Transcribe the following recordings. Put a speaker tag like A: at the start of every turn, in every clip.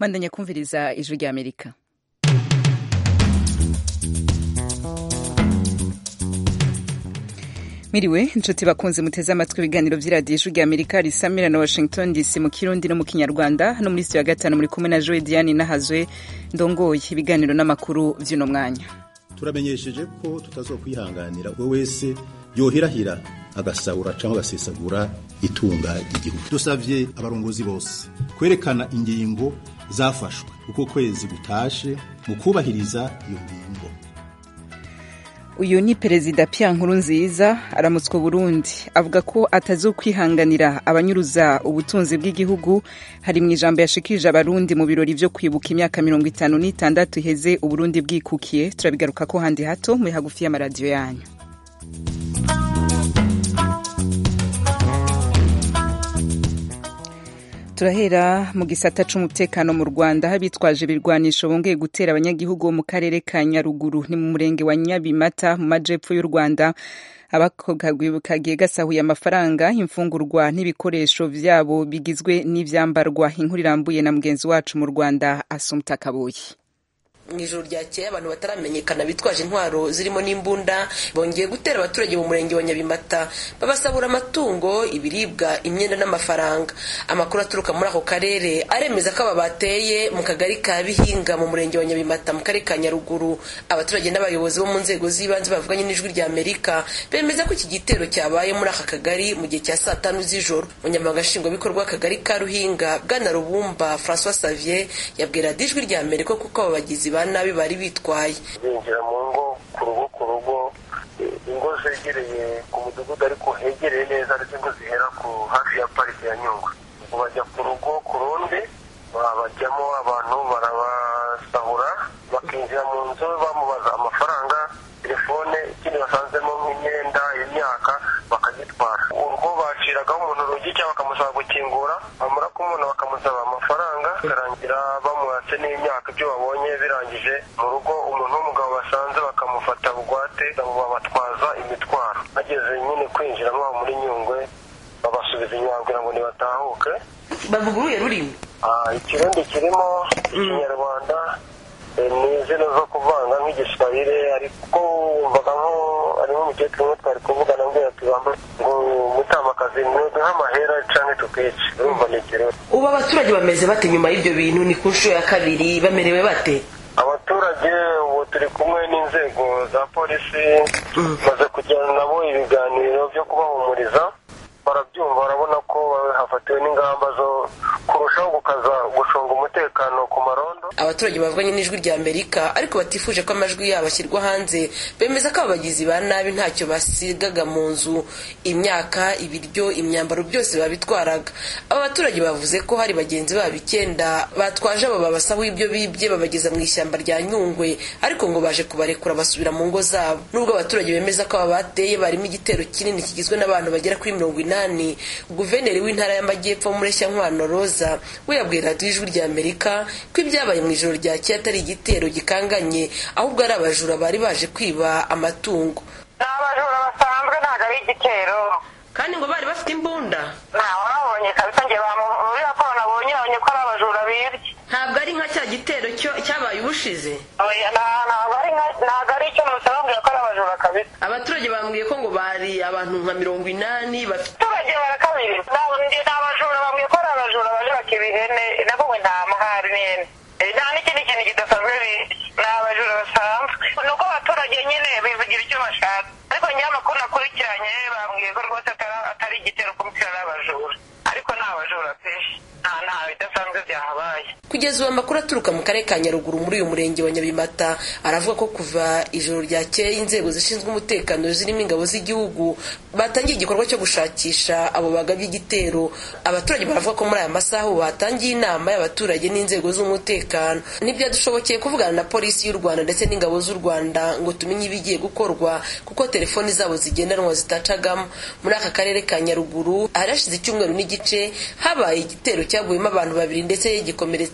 A: mwandanya kumviriza ijwi rya amerika miriwe inshuti bakunze muteze amatwi ibiganiro vy'iradiyo ijwi rya amerika risamira na washington dc mu kirundi no mu kinyarwanda hano muri studio ya gatanu muri kumwe na joe diane nahazwe ndongoye ibiganiro n'amakuru vy'uno mwanya
B: turamenyesheje ko tutazokwihanganira uwo wese yohirahira agasahura cyangwa agasesagura itunga ry'igihugu dusavye abarongozi bose kwerekana ingingo zafashwe uko kwezi gutashe mu kubahiriza iyo ngingo
A: uyu ni perezida Pierre Nkurunziza aramutswa Burundi avuga ko atazokwihanganira abanyuruza ubutunzi bw'igihugu hari mu ijambo yashikirije abarundi mu birori vyo kwibuka imyaka mirongo itanu n'itandatu iheze uburundi bwikukiye turabigaruka ko handi hato muri hagufi y'amaradiyo yanyu turahera mu gisata c'umutekano mu Rwanda aho abitwaje ibirwanisho bongeye gutera abanyagihugu bo mu karere ka Nyaruguru ni mu murenge wa Nyabimata mu majepfo y'u Rwanda kagiye gasahuye amafaranga imfungurwa n'ibikoresho vyabo bigizwe n'ivyambarwa inkuru irambuye na mugenzi wacu mu Rwanda Asumta Kabuye
C: mu ijoro ryakeye abantu bataramenyekana bitwaje intwaro zirimo n'imbunda bongeye gutera abaturage mu murenge wa nyabimata babasabura amatungo ibiribwa imyenda n'amafaranga amakuru aturuka muri ako karere aremeza ko aba bateye mu kagari ka bihinga mu murenge wa nyabimata mu karere ka nyaruguru abaturage n'abayobozi bo mu nzego z'ibanze bavuganye n'ijwi rya amerika bemeza ko iki gitero cyabaye muri aka kagari mu gihe cya saa tanu z'ijoro umunyamabanga nshingwabikorwa w'akagari ka ruhinga bwana rubumba francois savier yabwira ijwi rya amerika kuko aba bagizi ba nabi bari bitwaye
D: binjira mu ngo ku rugo ku rugo ingo zegereye ku mudugudu ariko hegereye neza ndetse ingo zihera ku hafi ya parike ya nyungwe bajya ku rugo ku rundi bajyamo abantu barabasahura bakinjira mu nzu bamubaza amafaranga telefone ikindi basanzemo nk'imyenda imyaka bakagitwara urwo baciragaho umuntu urugi cyangwa bakamusaba gukingura bamara kumubona bakamusaba amafaranga bikarangira bamuhatse n'imyaka ibyo babonye birangije mu rugo umuntu w'umugabo basanze bakamufata bugwate babatwaza imitwaro bageze nyine kwinjira mwabo muri nyungwe babasubiza inyuma kugira ngo ntibatahuke
C: bavuga uruye rurimi
D: ikirundi kirimo ikinyarwanda ni izina zo kuvanga nk'igiswahili ariko wumvaga nko harimo umukecuru umwe twari kuvugana mbwira tugamba ngo mutamakazi ntuduhe amahera canke tukice urumva ni ikirundi
C: ubu abaturage bameze bate nyuma y'ibyo bintu ni ku nshuro ya kabiri bamerewe bate
D: abaturage ubu turi kumwe n'inzego za polisi maze kujyana nabo ibiganiro byo kubahumuriza barabyumva barabona ko hafatiwe n'ingamba zo kurushaho gukaza gucunga umutekano ku marondo
C: abaturage bavuganye n'ijwi rya amerika ariko batifuje ko amajwi yabo ashyirwa hanze bemeza ko abagizi ba nabi ntacyo basigaga mu nzu imyaka ibiryo imyambaro byose babitwaraga aba baturage bavuze ko hari bagenzi babo icyenda batwaje abo babasaho ibyo bibye babageza mu ishyamba rya nyungwe ariko ngo baje kubarekura basubira mu ngo zabo nubwo abaturage bemeza ko aba bateye barimo igitero kinini kigizwe n'abantu bagera kuri mirongo inani guverineri w'intara y'amajyepfo mureshyankwano roza we yabwiye radiyo ijwi rya amerika ko ibyabaye mu ijoro ryakeye atari igitero gikanganye ahubwo ari abajura bari baje kwiba amatungo
E: ni abajura basanzwe ntabwo ari igitero
C: kandi ngo bari bafite imbunda
E: ntawe babonye kabisa njye muri raporo nabonye babonye ko ari abajura bibye
C: ntabwo ari nka cya gitero cyabaye ubushize
E: ntabwo ari icyo nusaba bambwira ko ari abajura kabisa
C: abaturage bambwiye ko ngo bari abantu nka mirongo inani bafite
E: abaturage barakabiri ni abajura bambwiye ko ari abajura baje bakiba ihene nabwo ngo nta mahari n'ihene nta n'ikindi kintu kidasanzwe ni abajura basanzwe ni uko abaturage nyine bivugira icyo bashaka ariko njyewe amakuru nakurikiranye bambwiye ko rwose atari igitero kumutira n'abajura ariko ni abajura pe nta nta bidasanzwe byahabaye
C: kugeza ubu amakuru aturuka mu karere ka nyaruguru muri uyu murenge wa nyabimata aravuga ko kuva ijoro ryakeye inzego zishinzwe umutekano zirimo ingabo z'igihugu batangiye igikorwa cyo gushakisha abo bagabye igitero abaturage baravuga ko muri aya masaha ubu batangiye inama y'abaturage n'inzego z'umutekano ntibyadushobokeye kuvugana na polisi y'u rwanda ndetse n'ingabo z'u rwanda ngo tumenye ibigiye gukorwa kuko telefoni zabo zigendanwa zitacagamo muri aka karere ka nyaruguru hari hashize icyumweru n'igice habaye igitero cyaguyemo abantu babiri ndetse gikomeretsa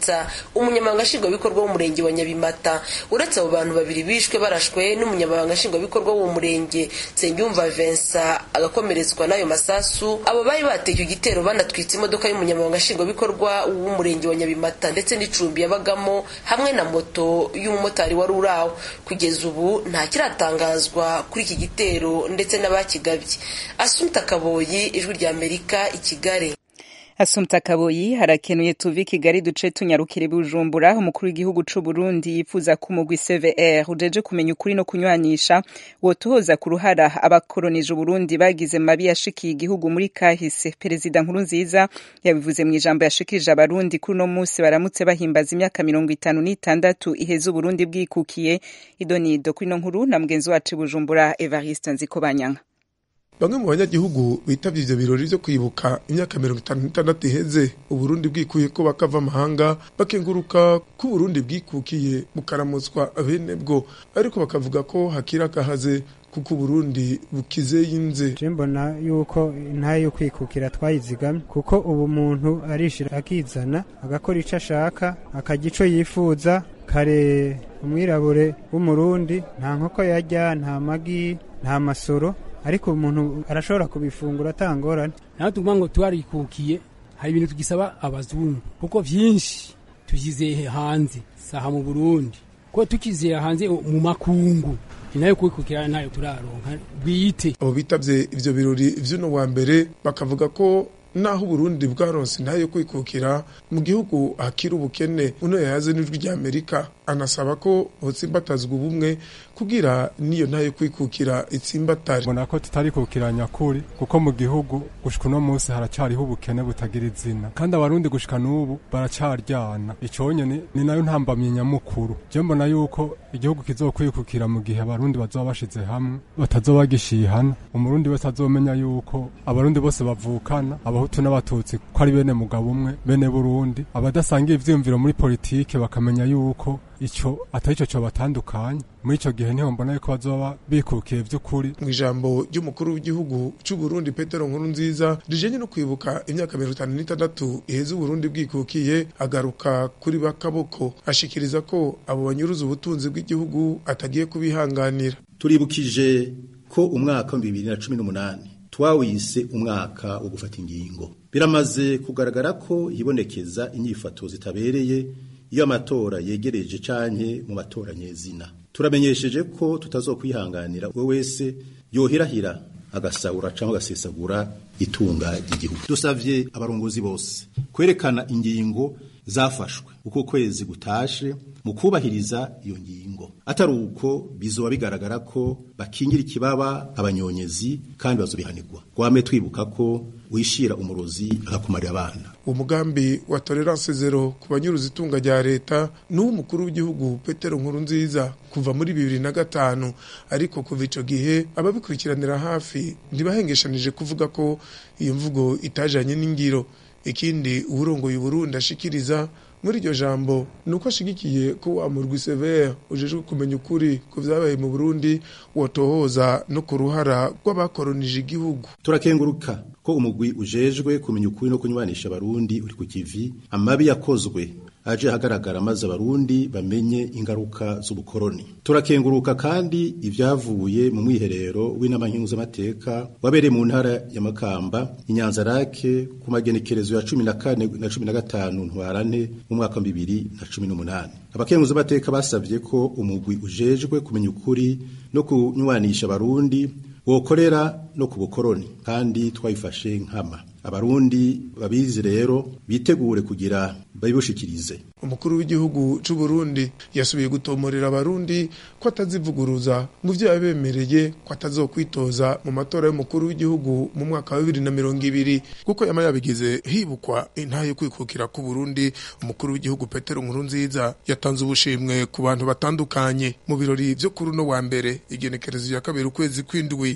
C: elisa umunyamabanga nshingwabikorwa w'umurenge wa nyabimata uretse abo bantu babiri bishwe barashwe n'umunyamabanga nshingwabikorwa w'uwo murenge nsengiyumva vincent agakomeretswa n'ayo masasu abo bari bateye icyo gitero banatwitse imodoka y'umunyamabanga nshingwabikorwa w'umurenge wa nyabimata ndetse n'icumbi yabagamo hamwe na moto y'umumotari wari uri aho kugeza ubu nta kiratangazwa kuri iki gitero ndetse n'abakigabye asumta kaboyi ijwi rya amerika i kigali
A: Asumta Kaboyi harakenuye tuvi Kigali duce tunyarukire Bujumbura umukuru w'igihugu c'u Burundi yifuza ko umugwi CVR ujeje kumenya ukuri no kunywanisha wotohoza ku ruhara abakolonije Burundi bagize mabi yashikiye igihugu muri kahise Perezida Nkurunziza yabivuze mu ijambo yashikirije abarundi kuri no musi baramutse bahimbaza imyaka mirongo itanu n'itandatu iheze Uburundi bwikukiye idonido kuri no nkuru na mugenzi wacu Bujumbura Evariste Nzikobanyanga
F: bamwe mu banyagihugu bitavye ivyo birori vyo kwibuka imyaka mirongo itanu n'itandatu iheze uburundi bwikuye ko bakava amahanga bakenguruka ko uburundi bwikukiye bukaramutswa bene bwo ariko bakavuga ko hakiri akahaze kuko uburundi bukize yinze
G: je mbona yuko intaye yo kwikukira twayizigamye kuko ubu muntu arishira akizana agakora ico ashaka akarya ico yifuza kare umwirabure w'umurundi nta nkoko yarya nta magi nta masoro ariko umuntu arashobora kubifungura atangorane
H: naho tuvuga ngo twarikukiye hari ibintu tugisaba abazungu kuko vyinshi tuvyizeye hanze saha mu burundi ko tukizeye hanze mu makungu inayo kwikukira nayo turaronka bwite
F: abo bitavye ivyo birori vy'uno wa mbere bakavuga ko naho uburundi bwaronse ntayo kwikukira mu gihugu hakiri ubukene uno yayaze n'ijwi rya amerika anasaba ko hotsimbatazwa ubumwe kugira niyo ntayo kwikukira itsimbatare
I: mbona ko tutarikukira nyakuri kuko mu gihugu gushika uno munsi haracariho ubukene butagira izina kandi abarundi gushika n'ubu baracaryana ico nyene ni nayo ntambamye nyamukuru je mbona yuko igihugu kizokwikukira mu gihe abarundi bazoba bashize hamwe batazoba gishihana umurundi wese azomenya yuko abarundi bose bavukana abahutu n'abatutsi ko ari bene mugabo umwe bene burundi abadasangiye ivyiyumviro muri politike bakamenya yuko ico atari ico cobatandukanye muri ico gihe niho mbona yuko bazoba bikukiye vy'ukuri
F: mu ijambo ry'umukuru w'igihugu c'u Burundi Petero Nkurunziza rijenye no kwibuka imyaka mirongo itanu n'itandatu iheze Uburundi bwikukiye agaruka kuri bakaboko ashikiriza ko abo banyuruza ubutunzi bw'igihugu atagiye kubihanganira
B: turibukije ko umwaka wa bibiri na cumi n'umunani twawise umwaka wo gufata ingingo biramaze kugaragara ko hibonekeza inyifato zitabereye iyo amatora yegereje canke mu matora nyezina turamenyesheje ko tutazokwihanganira we wese yohirahira agasahura cyangwa agasesagura itunga ry'igihugu dusavye abarongozi bose kwerekana ingingo zafashwe uko kwezi gutashe mu kubahiriza iyo ngingo atari uko bizoba bigaragara ko bakingira ikibaba abanyonyezi kandi bazobihanirwa gwame twibuka ko wishira umurozi agakumarira abana
F: umugambi wa tolerance zero ku banyuruza itunga rya leta n'uw'umukuru w'igihugu petero nkuru nziza kuva muri bibiri na gatanu ariko kuva ico gihe ababikurikiranira hafi ntibahengeshanije kuvuga ko iyo mvugo itajanye n'ingiro ikindi uwurongoye uburundi ashikiriza muri iryo jambo ni uko ashigikiye ko wa murwi severe ujejwe kumenya ukuri ku vyabaye mu burundi wotohoza no ku ruhara rw'abakoronije igihugu
B: turakenguruka ko umugwi ujejwe kumenya ukuri no kunywanisha abarundi uri ku kivi amabi yakozwe aje ahagaragara maze abarundi bamenye ingaruka z'ubukoroni turakenguruka kandi ibyavuye mu mwiherero w'inama nkenguzamateka wabereye mu ntara ya makamba inyanza rake ku magenekerezo ya cumi na kane na cumi na gatanu ntwarane mu mwaka wa bibiri na cumi n'umunani abakenguzamateka basabye ko umugwi ujejwe kumenya ukuri no kunywanisha abarundi wokorera no ku bukoroni kandi twayifashe nkama abarundi babizi rero bitegure kugira babibushikirize
F: umukuru w'igihugu c'u Burundi yasubiye gutomorera abarundi ko atazivuguruza mu vyo yabemereye ko atazokwitoza mu matora y'umukuru w'igihugu mu mwaka wa bibiri na mirongo ibiri kuko yama yabigize hibukwa intahe yo kwikukira ku Burundi umukuru w'igihugu Petero Nkurunziza yatanze ubushimwe ku bantu batandukanye mu birori vyo kuri uno wa mbere igenekerezo ya kabiri ukwezi kw'indwi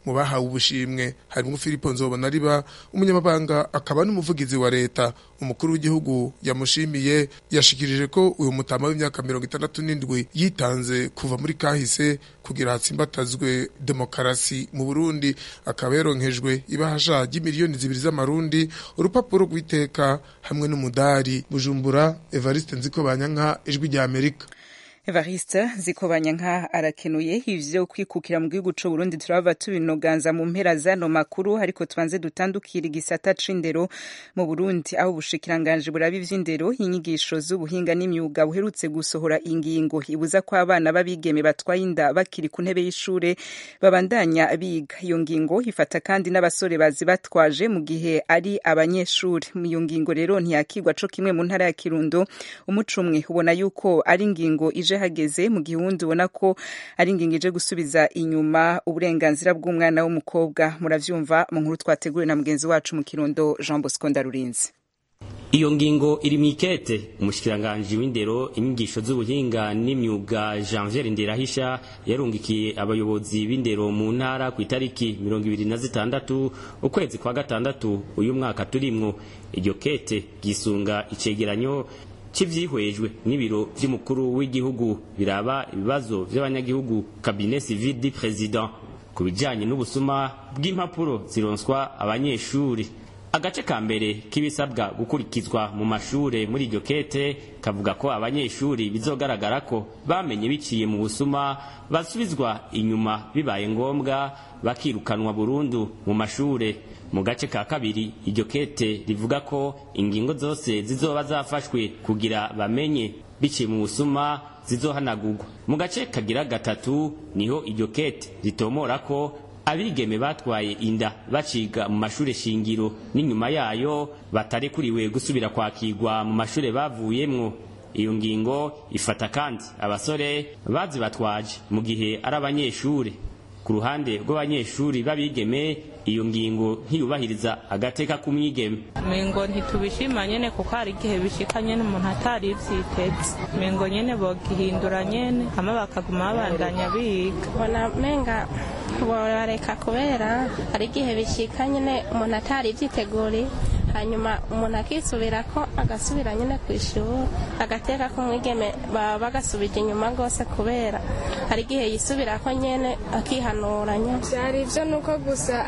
F: mu bahawe ubushimwe harimo Filipo Nzobonariba umunyamabanga akaba n'umuvugizi wa leta umukuru w'igihugu yamushimiye yashikirije ko uyu mutama w'imyaka mirongo itandatu n'indwi yitanze kuva muri kahise kugira hatsimbatazwe demokarasi mu Burundi akaba yaronkejwe ibahasha ry'imiliyoni zibiri z'amarundi urupapuro rw'iteka hamwe n'umudari Bujumbura Evariste Nziko Banyanka ijwi rya Amerika
A: Evariste Zikobanyanka arakenuye ivyo kwikukira mu gihugu c'u Burundi turava tubinoganza mu mpera zano makuru ariko tubanze dutandukira igisata c'indero mu Burundi aho ubushikiranganje buraba ivy'indero inyigisho z'ubuhinga n'imyuga buherutse gusohora ingingo ibuza ko abana babigeme batwaye inda bakiri ku ntebe y'ishure babandanya biga iyo ngingo ifata kandi n'abasore bazi batwaje mu gihe ari abanyeshuri iyo ngingo rero ntiyakigwa co kimwe mu ntara ya Kirundo umucumwe ubona yuko ari ingingo ije hageze mu gihe uwundi ubona ko ari ingingo ije gusubiza inyuma uburenganzira bw'umwana w'umukobwa muravyumva mu nkuru twateguriwe na mugenzi wacu mu kirundo Jean Bosco Ndarurinzi
J: iyo ngingo iri mu ikete umushikiranganji w'indero inyigisho z'ubuhinga n'imyuga janvier nderahisha yarungikiye abayobozi b'indero mu ntara ku itariki mirongo ibiri na zitandatu ukwezi kwa gatandatu uyu mwaka turimwo iryo kete ryisunga icegeranyo cy'ivyihwejwe n'ibiro vy'umukuru w'igihugu biraba ibibazo vy'abanyagihugu cabinet civil du président ku bijanye n'ubusuma bw'impapuro zironswa abanyeshuri agace ka mbere k'ibisabwa gukurikizwa mu mashure muri iryo kete kavuga ko abanyeshuri bizogaragara ko bamenye biciye mu busuma basubizwa inyuma bibaye ngombwa bakirukanwa burundu mu mashure mu gace ka kabiri iryo kete rivuga ko ingingo zose zizoba zafashwe kugira bamenye biciye mu busuma zizohanagurwa mu gace kagira gatatu niho iryo kete ritomora ko abigeme batwaye inda baciga mu mashure shingiro n'inyuma yayo batarekuriwe gusubira kwakirwa mu mashure bavuyemwo iyo ngingo ifata kandi abasore bazibatwaje mu gihe ari abanyeshure ku ruhande rw'abanyeshuri b'abigeme iyo ngingo ntiyubahiriza agateka k'umwigeme
K: mengo ntitubishima nyene kuko hari igihe bishika nyene umuntu atari ivyiteze mengo nyene bogihindura nyene hama bakaguma babandanya biga
L: bona menga borareka kubera hari igihe bishika nyene umuntu atari ivyiteguriye hanyuma umuntu akisubira ko agasubira nyine ku ishuri agateka ko umwigeme baba bagasubije inyuma rwose kubera hari igihe yisubira ko nyine akihanuranya
M: byari ibyo ni uko gusa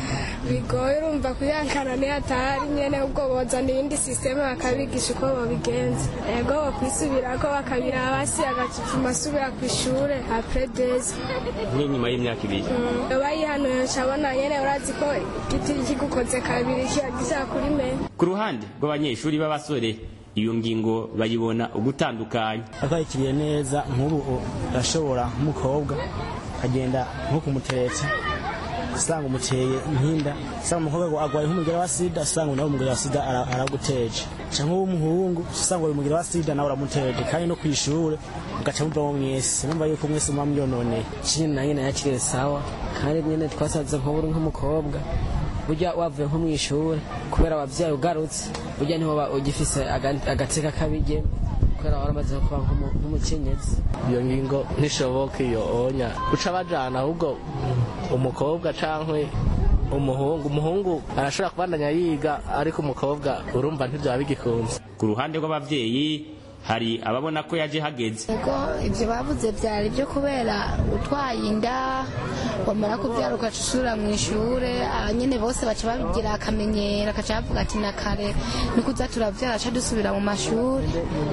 M: bigoye urumva kuyankana niyo atahari nyine ubwo bozana iyindi sisiteme bakabigisha uko babigenza ego bakwisubira ko bakabira hasi agacupfuma asubira ku ishuri apure deza
J: nk'inyuma y'imyaka ibiri
M: bayihanuye abona nyine urazi ko igiti kigukoze kabiri kiba gishaka kuri
J: ku ruhande rw'abanyeshuri b'abasore iyo ngingo bayibona ugutandukanya
N: akwakiriye neza nk'ubu urashobora nk'umukobwa akagenda nko kumutereta usanga umuteye inkinda usanga umukobwa agwaye nk'umugera wa sida usanga nawe umugera wa sida araguteje cyangwa w'umuhungu usanga uyu mugera wa sida nawe uramuteje kandi no ku ishuri mugaca muvamo mwese numva yuko mwese muba myononeye
O: ikindi na nyine yakiriye sawa kandi nyine twasanze nk'uburi nk'umukobwa burya wavuye nko mu ishuri kubera wabyaye ugarutse burya niho ugifise agateka kabige kubera waramaze kuba nk'umukenyezi
P: iyo ngingo ntishoboka iyo onya guca bajana ahubwo umukobwa cankwe umuhungu umuhungu arashobora kubandanya yiga ariko umukobwa urumva ntibyaba bigikunze
J: ku ruhande rw'abavyeyi hari ababona ko yaje hageze
Q: ego ibyo bavuze byari byo kubera utwaye inda wamara kubyara ugaca usubira mu ishure nyine bose baca babigira akamenyero akaca bavuga ati na kare ni kuza turabyara aca dusubira mu mashuri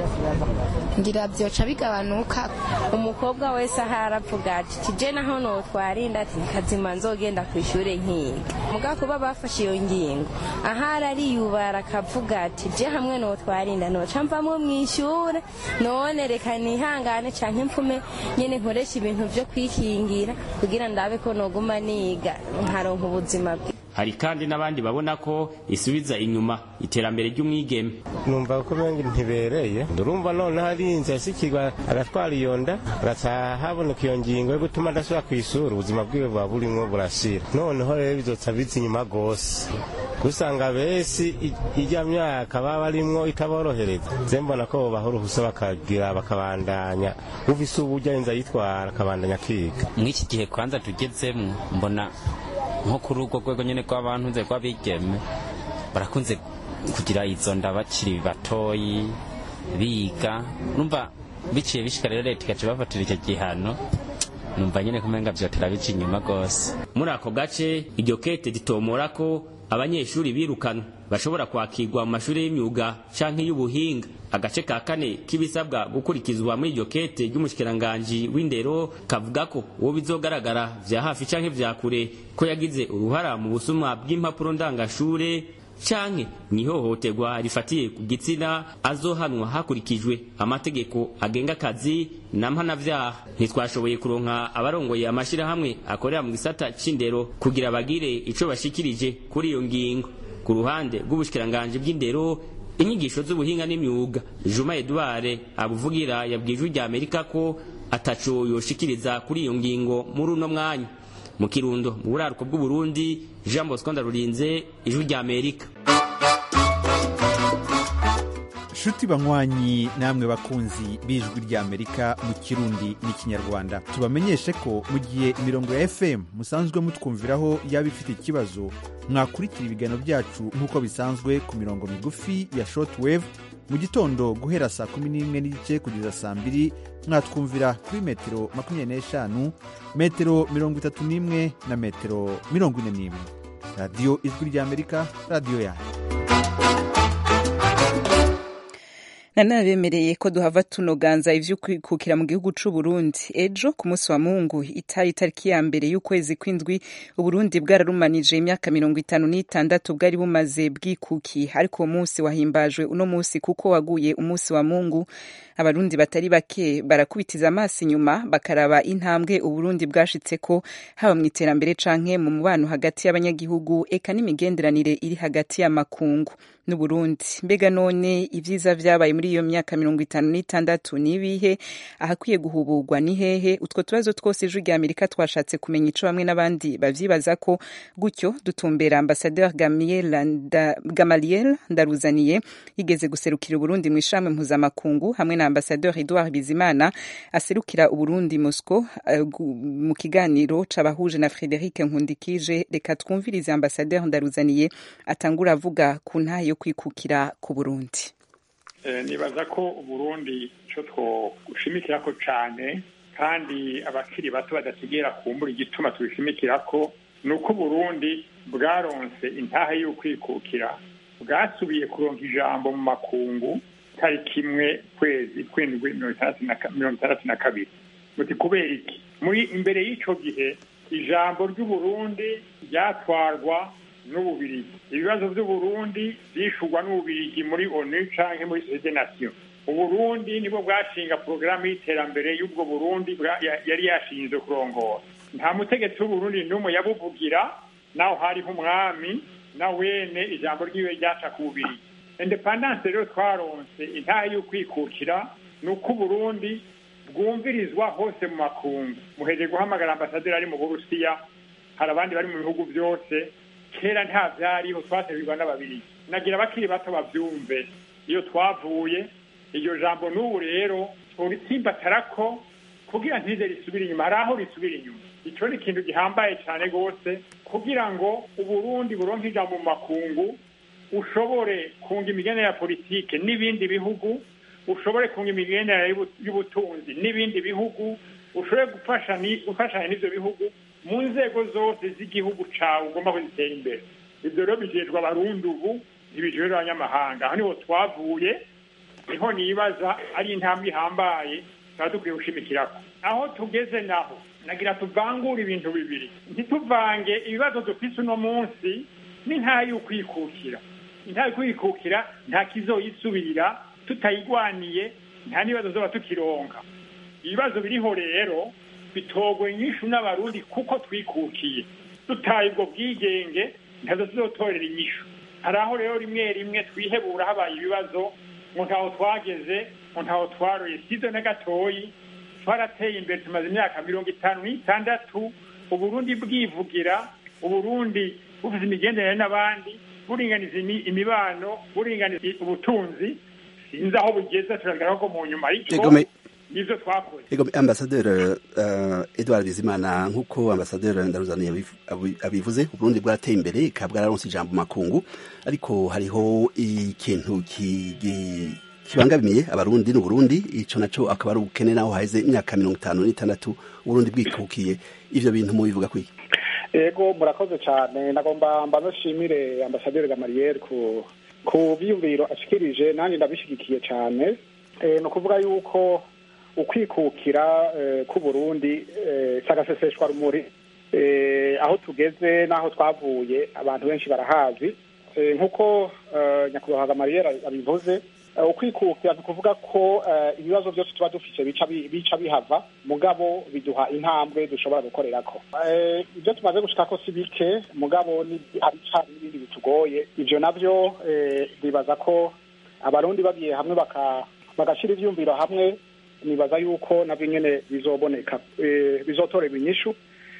Q: ngira byoca bigabanuka
L: umukobwa wese aho aravuga ati tije naho notwarinda ati kazima nzogenda ku ishuri nkiga muga kuba bafashe iyo ngingo ahari ariyubara akavuga ati je hamwe notwarinda noca mvamwo mu ishuri none reka nihangane canke mpfume nyene nkoresha ibintu vyo kwikingira kugira ndabe ko noguma niga nkaronka ubuzima bwe
J: hari kandi n'abandi babona ko isubiza inyuma iterambere ry'umwigeme
R: numva ko bengi ntibereye ndurumva none harinze yasikirwa agatwara iyo nda agaca haboneka iyo ngingo yo gutuma adasubira ku ishuri ubuzima bwiwe buba burimwo burashira noneho rero bizoca biza inyuma rwose usanga besi ijya myaka baba barimwo itaborohereza ze mbona ko bobaha uruhusa bakagira bakabandanya ufise uburyo arinze ayitwara akabandanya akiga
S: mw'iki gihe kwanza tugezemwo mbona nko kuri urwo rwego nyine rw'abantu nze rw'abigeme barakunze kugira izo nda bakiri batoyi biga numva biciye bishika rero leta igaca bafatira icyo gihano numva nyine kumenga vyotera bica inyuma gose
J: muri ako gace iryo kete ritomora ko abanyeshuri birukanwe bashobora kwakirwa mu mashuri y'imyuga canke y'ubuhinga agace ka kane k'ibisabwa gukurikizwa muri iryo kete ry'umushikiranganji w'indero kavuga ko uwo bizogaragara vya hafi canke vya kure ko yagize uruhara mu busumwa bw'impapuro ndangashure canke mwihohoterwa rifatiye ku gitsina azohanwa hakurikijwe amategeko agenga akazi na mpanavyaha ntitwashoboye kuronka abarongoye amashirahamwe akorera mu gisata c'indero kugira bagire ico bashikirije kuri iyo ngingo ku ruhande rw'ubushikiranganji bw'indero inyigisho z'ubuhinga n'imyuga juma edouard abuvugira yabwiye ijwi rya amerika ko ataco yoshikiriza kuri iyo ngingo muri uno mwanya mu kirundo mu buraruko bw'uburundi jean bosco ndarurinze ijwi rya amerika
T: nshuti banywanyi namwe bakunzi b'ijwi rya amerika mu kirundi n'ikinyarwanda tubamenyeshe ko mu gihe imirongo ya fm musanzwe mutwumviraho yaba ifite ikibazo mwakurikira ibiganiro byacu nk'uko bisanzwe ku mirongo migufi ya shortwave mu gitondo guhera saa kumi n'imwe n'igice kugeza saa mbiri mwatwumvira kuri metero makumyabiri n'eshanu metero mirongo itatu n'imwe na metero mirongo ine n'imwe radiyo ijwi rya amerika radiyo yanyu
A: nanabemereye ko duhava tunoganza ivyo kwikukira mu gihugu c'u Burundi ejo ku munsi wa Mungu itari tariki ya mbere y'ukwezi kw'indwi Uburundi bwararumanije imyaka mirongo itanu n'itandatu bwari bumaze bwikukiye ariko uwo munsi wahimbajwe uno munsi kuko waguye umunsi wa Mungu abarundi batari bake barakubitiza amaso inyuma bakaraba intambwe uburundi bwashitseko haba mu iterambere canke mu mubano hagati y'abanyagihugu eka n'imigenderanire iri hagati y'amakungu n'uburundi mbega none ivyiza vyabaye muri iyo myaka mirongo itanu n'itandatu nibihe ahakwiye guhuburwa ni hehe utwo tubazo twose ijwi rya amerika twashatse kumenya ico bamwe n'abandi bavyibaza ko gutyo dutumbera ambasadeur gamaliel ndaruzaniye yigeze guserukira uburundi mu ishami mpuzamakungu hamwe na ambasadeur edouard bizimana aserukira uburundi mosco uh, mu kiganiro c'abahuje na frederic nkundikije reka twumvirize ambasadeur ndaruzaniye atangura avuga ku ntahe yo kwikukira ku burundi
U: nibaza ko uburundi icyo twoshimikira ko cyane kandi abakiri bato badasigera kumbura igituma tubishimikira ko ni uko uburundi bwaronse intahe y'ukwikukira bwasubiye kuronka ijambo mu makungu tariki imwe kwezi kw'indwi mirongo itandatu na kabiri muti kubera iki muri imbere y'icyo gihe ijambo ry'uburundi ryatwarwa n'ububirigi ibibazo by'uburundi byishurwa n'ububirigi muri onu canke muri sosiyete nasiyo uburundi nibwo bwashinga porogaramu y'iterambere y'ubwo burundi yari yashinzwe kurongora nta mutegetsi w'uburundi n'umwe yabuvugira naho hariho umwami na wene ijambo ryiwe ryaca ku bubirigi independance rero twaronse intahe y'ukwikukira ni uko uburundi bwumvirizwa hose mu makungu muheje guhamagara ambasaderi ari mu burusiya hari abandi bari mu bihugu byose kera nta byariho twaserurwa n'ababiri nagira abakiri bato babyumve iyo twavuye iryo jambo n'ubu rero turitsimbatara ko kugira ntize risubire inyuma hari aho risubira inyuma icyo ni ikintu gihambaye cyane rwose kugira ngo uburundi buronke ijambo mu makungu ushobore kunga imigenere ya politike n'ibindi bihugu ushobore kunga imigenere y'ubutunzi n'ibindi bihugu ushobore gufashanya n'ibyo bihugu mu nzego zose z'igihugu cyawe ugomba kuzitera imbere ibyo rero bijejwe abarundi ubu ntibijejwe abanyamahanga aho niho twavuye niho nibaza ari intambwe ihambaye tuba dukwiye gushimikirako aho tugeze naho nagira tuvangure ibintu bibiri ntituvange ibibazo dufise uno munsi n'intaha y'ukwikukira intaha y'ukwikukira nta kizoyisubirira tutayigwaniye nta n'ibibazo zoba tukironka ibibazo biriho rero bitogwe inyishu n'abarundi kuko twikukiye dutaye ubwo bwigenge ntazo tuzotorera inyishu hari aho rero rimwe rimwe twihebura habaye ibibazo ngo ntaho twageze ngo ntaho twaroye sizo na gatoyi twarateye imbere tumaze imyaka mirongo itanu n'itandatu uburundi bwivugira uburundi bufite imigenderanire n'abandi buringaniza imibano buringaniza ubutunzi sinzi aho bugeze turagaragara ko mu nyuma ariko ivyo twakoze
D: ego ambasaderi uh, edward bizimana nk'uko ambasaderi ndaruzaniye abiv- abi- abivuze uburundi bwarateye imbere ikaba bwararonse ijambo mu makungu ariko hariho ikintu ki- gi- kibangamiye abarundi n'uburundi ico naco akaba ari ubukene naho haheze imyaka mirongo itanu n'itandatu uburundi bwikukiye ivyo bintu mubivuga kwiki
V: ego murakoze cyane nagomba mba nashimire ambasaderi gamariyeri ku ku byiyumviro ashikirije nanjye ndabishyigikiye cyane Eh, ni ukuvuga yuko ukwikukira eh, k'uburundi eh, si agaseseshwa rumuri Eh, aho tugeze n'aho twavuye abantu benshi barahazi Eh, nk'uko eh, nyakubahwa gamariyeri abivuze eh, ukwikukira ni ukuvuga ko eh, ibibazo byose tuba dufite bica bi- bica bihava mugabo biduha intambwe dushobora gukorerako Eh, ibyo tumaze gushikako si bike mugabo ni- hari cari n'ibindi bitugoye ivyo navyo eh, ndibaza ko abarundi bagiye hamwe baka bagashira ivyumviro hamwe nibaza yuko navyo nyene bizoboneka eh, bizotorerwa inyishu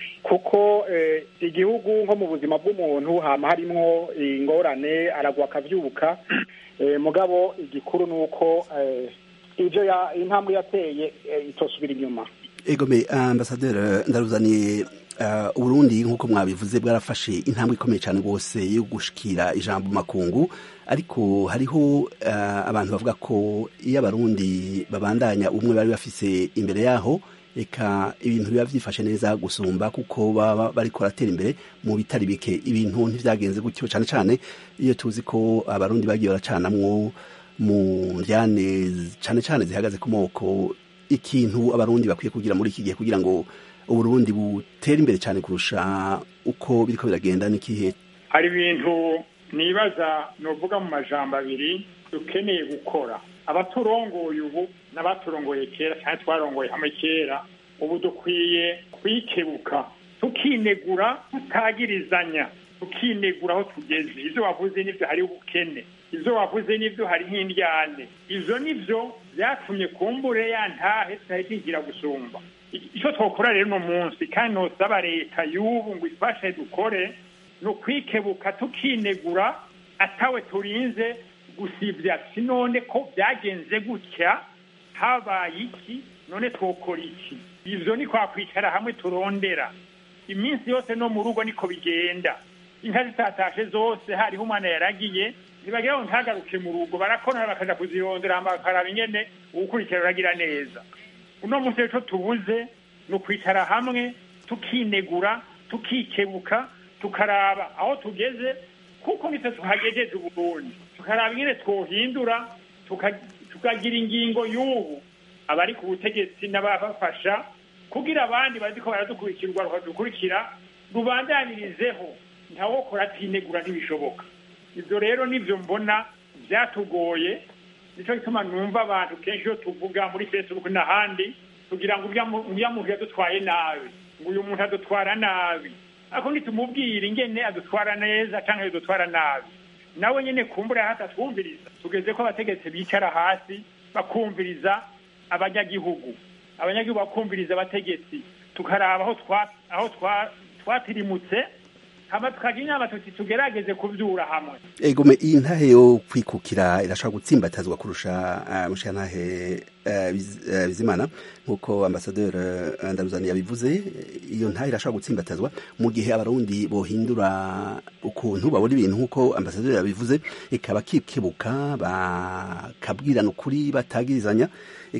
V: kuko eh, igihugu nko mu buzima bw'umuntu hama harimwo ingorane aragwa akavyuka eh, mugabo igikuru ni uko eh, ivyo ya intambwe yateye eh, itosubira inyuma
D: egome ambasaderi ndaruzaniye uh, uburundi nk'uko mwabivuze bwarafashe intambwe ikomeye cyane rwose yo gushikira ijambo mu makungu ariko hariho uh, abantu bavuga ko iyo abarundi babandanya umwe bari bafise imbere yaho eka ibintu biba vyifashe neza gusumba kuko baba bariko baratera imbere mu bitari bike ibintu ntivyagenze gutyo cane cane iyo tuzi ko abarundi bagiye baracanamwo mu njyane cane cane zihagaze ku moko ikintu abarundi bakwiye kugira muri iki gihe kugira ngo uburundi butere imbere cyane kurusha uko biriko biragenda n'ikihe
U: hari ibintu nibaza novuga mu majambo abiri dukeneye gukora abaturongoye ubu n'abaturongoye kera cyane twarongoye hamwe kera ubu dukwiye kwikebuka tukinegura tutagirizanya tukinegura aho tugeze ivyo wavuze n'ivyo hari ubukene ivyo wavuze n'ivyo hari nk'indyane ivyo nivyo vyatumye kumbure ya ntahe tutahitingira gusumba icyo twakora rero uno munsi kandi nosaba leta y'ubu ngo ifashe dukore ni ukwikebuka tukinegura atawe turinze gusibya si none ko byagenze gutya habaye iki none twokora iki ivyo ni kwa kwicara hamwe turondera iminsi yose no mu rugo niko bigenda inka zitatashe zose hariho umwana yaragiye ntibagira ngo ntagaruke mu rugo barakorana bakaja kuzirondera hama bakaraba ingene uwukurikira uragira neza uno munsi rero tubuze ni ukwicara hamwe tukinegura tukikebuka tukaraba aho tugeze kuko nitwe tuhagejeje uburundi tukaraba ingene twohindura tukagira ingingo y'ubu abari ku butegetsi n'ababafasha kugira abandi baziko baradukurikira urwaruka dukurikira rubandanirizeho ntawokora atinegura ntibishoboka ibyo rero nibyo mbona byatugoye nicyo gituma numva abantu kenshi iyo tuvuga muri facebook n'ahandi kugira ngo uriya muntu yadutwaye nabi ngo uyu muntu adutwara nabi ariko nitumubwira ingene adutwara neza cyangwa yadutwara nabi nawe nyine kumbura hatatwumviriza tugeze ko abategetsi bicara hasi bakumviriza abanyagihugu abanyagihugu bakumviriza abategetsi tukaraba aho twatirimutse hama tukagira inama tuti tugerageze kubyura hamwe
D: egome iyi ntahe yo kwikukira irashobora gutsimbatazwa kurusha uh, mushantahe uh, biz, uh, bizimana nk'uko ambasaderi uh, ndaruzani yabivuze iyo ntahe irashobora gutsimbatazwa mu gihe abarundi bohindura ukuntu babona ibintu nk'uko ambasaderi yabivuze ikaba kikebuka bakabwirana ukuri batagirizanya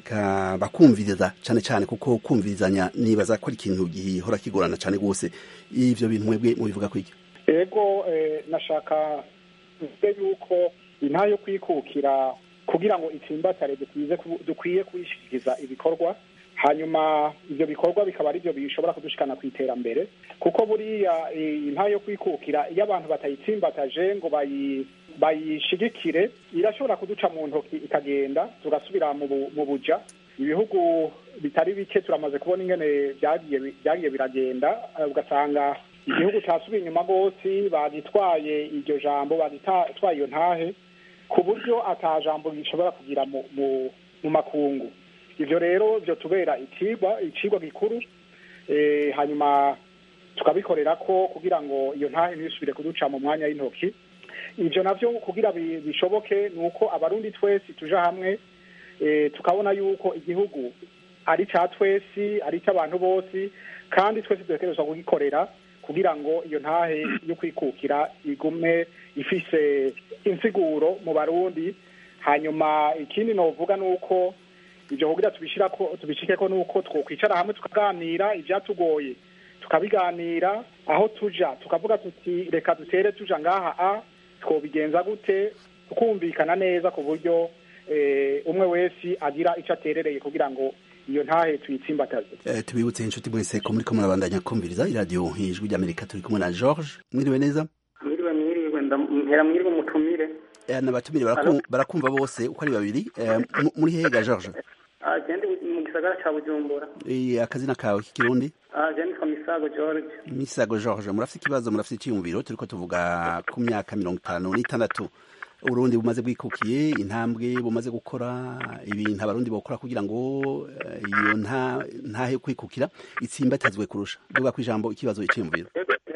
D: eka bakumviriza cyane cyane kuko kumvirizanya nibaza ko ari ikintu gihora kigorana cyane rwose ivyo bintu mwebwe mubivuga kwiki
V: ego nashaka mvuge yuko intahe yo kwikukira kugira ngo itsimbatare dukwiye kuyishikiriza ibikorwa hanyuma ibyo bikorwa bikaba ari byo bishobora kudushikana ku iterambere kuko buriya intahe yo kwikukira iyo abantu batayitsimbataje ngo bayishigikire irashobora kuduca mu ntoki ikagenda tugasubira mu buja ibihugu bitari bike turamaze kubona ingene byagiye biragenda ugasanga igihugu cyasubiye inyuma rwose bagitwaye iryo jambo bagitwaye iyo ntahe ku buryo ata jambo rishobora kugira mu makungu ibyo rero byo tubera ikigwa ikigwa gikuru hanyuma tukabikorera ko kugira ngo iyo ntahe ntisubire kuduca mu mwanya w'intoki ibyo nabyo kugira bishoboke ni uko abarundi twese tuja hamwe tukabona yuko igihugu ari cya twese ari icy'abantu bose kandi twese dutekerezwa kugikorera kugira ngo iyo ntahe yo kwikukira igume ifise insiguro mu barundi hanyuma ikindi novuga ni uko ibyo kugira tubishira ko tubishike ko nuko twokwicara hamwe tukaganira ibyatugoye tukabiganira aho tuja tukavuga tuti reka dutere tuja ngaha a twobigenza gute tukumvikana neza ku buryo umwe wese agira icyo aterereye kugira ngo iyo ntahe tuyitsimbataze
D: Eh, tubibutse inshuti mwese ko muriko murabandanya kumviriza iradiyo ijwi ry'amerika turi kumwe na george mwiriwe neza
C: mwiriwe mwiriwe mpera mwiriwe mutumire
D: Eh, n'abatumire baraku- barakumva bose uko ari babiri Eh, mu- muri hega george
C: agende mu gisagara ca bujumbura
D: Eh, akazina kawe k'ikirundi
C: agende kwa misago george
D: misago george murafite ikibazo murafite icyiyumviro turiko tuvuga ku myaka mirongo itanu n'itandatu uburundi bumaze bwikukiye intambwe bumaze gukora ibintu abarundi bokora kugira ngo eh, iyo nta ntahe yo kwikukira itsimbatazwe kurusha duga ku ijambo ikibazo icyiyumviro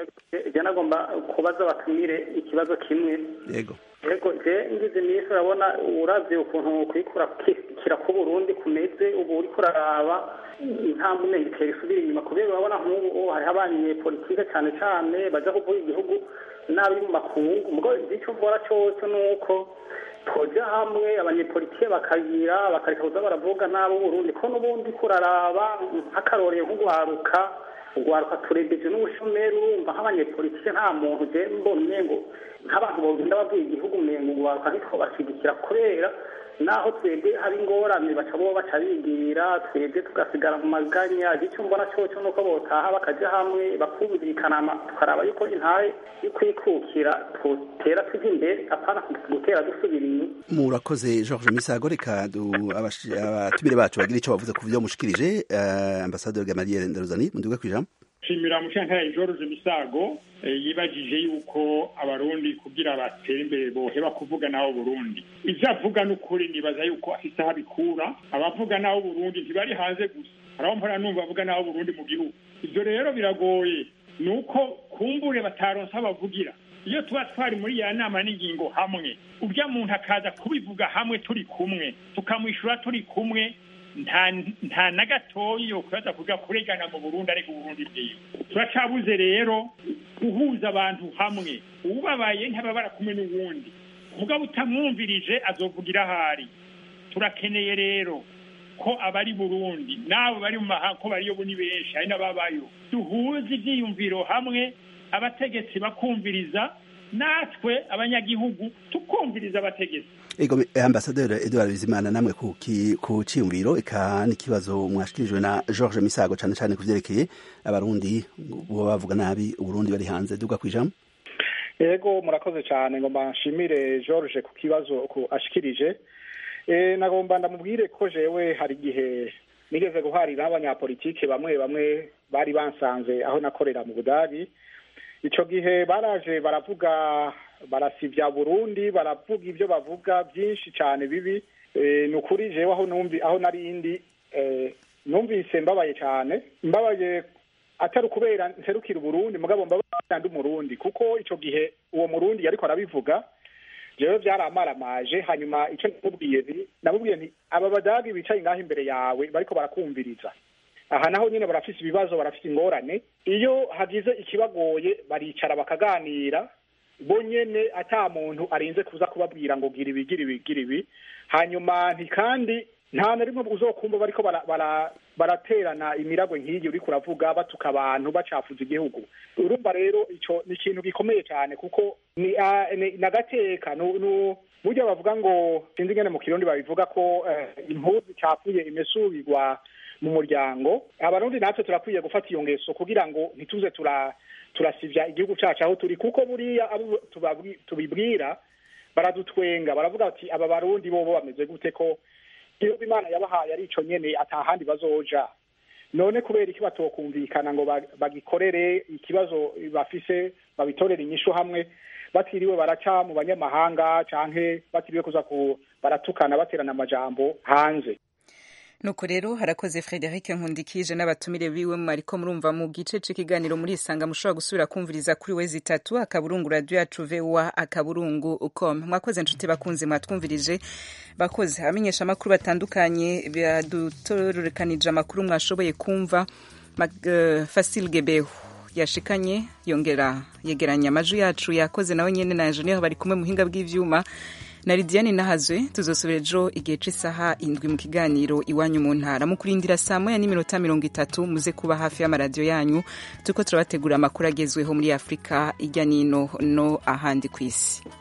C: je nagomba kubaza abatumire ikibazo kimwe
D: yego
C: yego je ngize iminsi urabona uravye ukuntu kwikura kira ku burundi kumeze ubu uriko uraraba intambwe umenga itera isubira inyuma kubera urabona nk'ubu hariho abanyepolitike cane cane baja kuvuga igihugu nabi mu makungu mugo ico mbora cose nuko twoja hamwe abanyepolitike bakagira bakareka kuza baravuga nabi uburundi ko n'ubundi kuraraba nk'akarorero nk'ugwaruka ugwaruka turebeje n'ubushomeri urumva nk'abanyepolitike nta muntu je mbona umengo nk'abantu bogenda babwiye igihugu umengo ugwaruka ntitwo bashigikira kubera naho twebwe hari ingorane baca bo baca bigira twebwe tugasigara mu maganya icyo mbona cyoco nuko botaha bakaja hamwe bakumvikana tukaraba yuko intahe yo kwikukira twotera tuja imbere apana gutera dusubira inyuma
D: murakoze george misago reka du- abashi- abatumire bacu bagira icyo bavuze ku byo mushikirije eh, ambasaderi gamaliel ndaruzani muduga ku ijambo
U: nshimira mushantare george misago eh, yibajije yuko abarundi kugira batere imbere boheba kuvuga naho burundi ivyo avuga n'ukuri nibaza yuko afise aho abikura abavuga naho burundi ntibari hanze gusa haraho mpora numva avuga naho burundi mu gihugu ivyo rero biragoye ni uko kumbure bataronse abavugira iyo tuba twari muri ya nama n'ingingo hamwe urya muntu akaza kubivuga hamwe turi kumwe tukamwishyura turi kumwe nta nta na gatoya yo kubaza kuvuga kuregana mu burundi ariko uburundi bwiwe turacabuze rero guhuza abantu hamwe ubabaye ntababara kumwe n'uwundi mugabo utamwumvirije azovugira ahari turakeneye rero ko abari burundi n'abo bari mu mahanga ko bariyo ni benshi hari n'ababayo duhuze ibyiyumviro hamwe abategetsi bakumviriza natwe abanyagihugu tukumviriza abategetsi
D: ego eh, ambasaderi edouard bizimana namwe ku ki- ku ciyumviro eka n'ikibazo mwashikirijwe na george misago cane cane ku vyerekeye abarundi boba bavuga nabi uburundi bari hanze duga ku ijambo
V: ego murakoze cyane ngomba nshimire george ku kibazo ku ashikirije e, nagomba ndamubwire ko jewe hari igihe nigeze guharira n'abanyapolitike bamwe bamwe bari bansanze aho nakorera mu budagi ico gihe baraje baravuga barasivya burundi baravuga ivyo bavuga byinshi cyane bibi e, ni ukuri jewe aho numvi aho narindi e, numvise mbabaye cyane mbabaye atari ukubera nserukira uburundi mugabo mbabaye ndi umurundi kuko ico gihe uwo murundi yariko arabivuga jewe byaramaramaje hanyuma ico namubwiye nti namubwiye nti aba badagi bicaye ngaho imbere yawe bariko barakumviriza aha naho nyine barafise ibibazo barafise ingorane iyo hagize ikibagoye baricara bakaganira bo nyene ata muntu arinze kuza kubabwira ngo gira ibi gira ibi gira ibi hanyuma nti kandi nta na rimwe uzokumva bariko bara- bara- baraterana imiragwe nk'iyi uriko uravuga batuka abantu bacafuza igihugu urumva rero ico ni ikintu gikomeye cyane kuko ni ah, ni- nagateka nu- nu- burya bavuga ngo sinzi ingene mu kirundi babivuga ko eh, impuzu icafuye imesubirwa mu muryango abarundi natwe turakwiye gufata iyo ngeso kugira ngo ntituze tura turasivya igihugu cacu aho turi kuko buriya abo tubabwi- tubibwira baradutwenga baravuga bati aba barundi bobo bameze gute ko iyo imana yabahaye ari ico nyene atahandi bazoja none kubera iki batokumvikana ngo ba- bagikorere ikibazo bafise babitorere inyishu hamwe batiriwe baraca mu banyamahanga canke batiriwe kuza ku baratukana baterana amajambo hanze
A: nuko rero harakoze frederic nkundikije n'abatumire biwe mwariko murumva mu gice c'ikiganiro muri isanga mushobora gusubira kumviriza kuri wezi itatu akaburungu radio yacu voa akaburungu com mwakoze nshuti bakunzi mwatwumvirije bakoze abamenyesha amakuru batandukanye badutororokanije amakuru mwashoboye kumva uh, fasil gebeho yashikanye yongera yegeranya amajwi yacu yakoze nawe nyene na engineer bari kumwe muhinga bw'ivyuma na Lidiane Nahazwe tuzosubira ejo igihe c'isaha indwi mu kiganiro iwanyu mu ntara mu kurindira saa moya n'iminota mirongo itatu muze kuba hafi y'amaradiyo yanyu turiko turabategura amakuru agezweho muri afurika ijya n'ino no ahandi ku isi